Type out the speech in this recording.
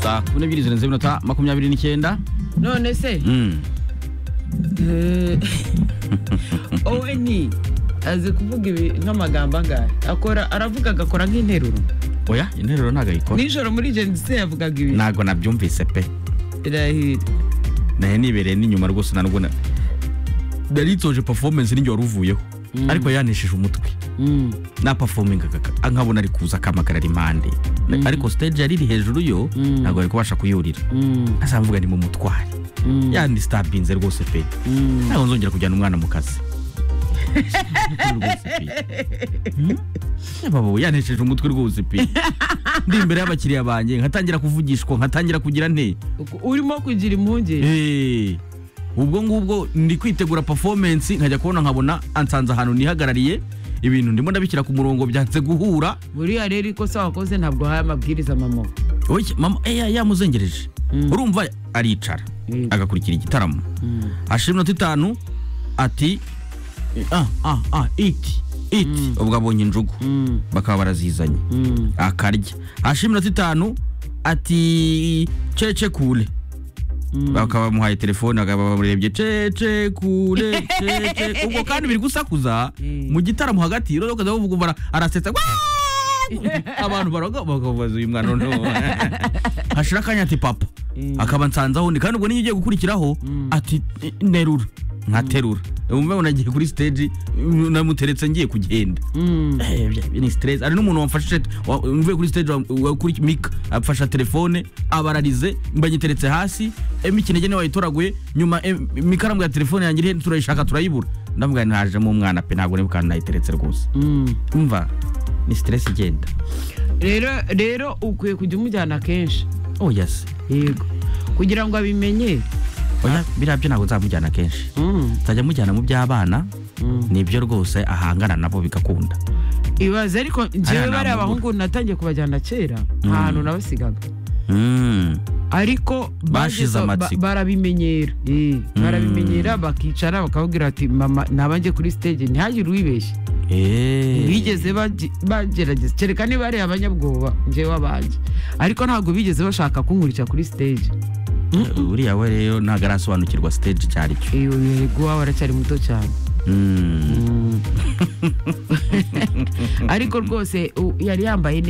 saa kumi n'ebyiri zirenze iminota makumyabiri n'icyenda none se Mm. Eh, oweni azi kuvuga ibi nk'amagambo angahe akora aravuga agakora nk'interuro oya interuro ntabwo ayikora nijoro muri gendise yavugaga ibi ntabwo nabyumvise pe irahira nayo nibereye n'inyuma rwose narwo na- nari nsoje performance ninjye wari uvuyeho ariko yanishije umutwe Mm. napafomingaga nkabona ari kuza akampagara ari impande ariko stage yari iri hejuru yo ntabwo ari kubasha kuyurira Mm. asa mvuga ni mu mutware Mm. yanistampinze rwose pe Mm. ntabwo nzongera kujyana umwana mu kazi Rwose pe. Hmm? Ya baba we, yanesheje umutwe rwose pe ndi imbere y'abakiriya banjye nkatangira kuvugishwa nkatangira kugira nte Uku- urimo kugira impungenge Eh, ubwo ngubwo ndi kwitegura performance nkajya kubona nkabona ansanze ahantu nihagarariye ibintu ndimo ndabishyira ku murongo byanze guhura buriya rero ikosa wakoze ntabwo wahaye amabwiriza mama Oya, mama eh, ya- yamuzengereje Mm. urumva aricara Mm. agakurikira igitaramo Mm. ashira iminota itanu ati ah, ah, ah, iti iti ubwo abonye injugu Mm. bakaba barazizanye Mm. akarya hashira iminota itanu ati cece kule bakaba bamuhaye telefone bakaba bamurebye cece kule cece ubwo kandi biri gusakuza Mm. mu gitaramo hagati rero ukaza bavuga umbara arasetsa "Waaah!" abantu baravuga bakavuza uyu mwana noneho hashira akanya ati papa Mm. akaba nsanze aho ndi kandi ubwo niyo ugiye gukurikiraho ati nerura nkaterura umubona agiye kuri stage namuteretse ngiye kugenda Mm. Eh, ni stress hari n'umuntu wamfashije wa- mvuye kuri stage wa- wa- kuri mika afasha telefone abararize mbanyiteretse hasi em ikinege niwe wayitoraguye nyuma em, mikaramu ya telefone yanjye irihe turayishaka turayibura ndavuga nti hajemo umwana pe ntabwo nibuka nayiteretse rwose Mm. umva ni stress igenda rero rero ukwiye kujya umujyana kenshi oh yes yego kugira ngo abimenye oya biriya byo ntabwo nzamujyana kenshi Mm. nzajya mujyana mu by'abana Mm. nibyo rwose ahangana nabo bigakunda ibaze ariko njyewe Aya ni bariya amaguru. bahungu natangiye kubajyana kera nta hantu nabasigaga Mm. ariko Bashize bageze- ba- amatsiko. barabimenyera Eh, barabimenyera bakicara bakababwira ati mama ntabanjye kuri stage ntihagire uwibeshye Eh. bigeze bagi- bagerageza kereka niba ari abanyabwoba njyewe abanjye ariko ntabwo bigeze bashaka kunkurikira kuri stage uriya we rero ntabwo arasobanukirwa stage icyo ari cyo iyo yego wawe aracyari muto cyane Mm. ariko rwose u- yari yambaye neza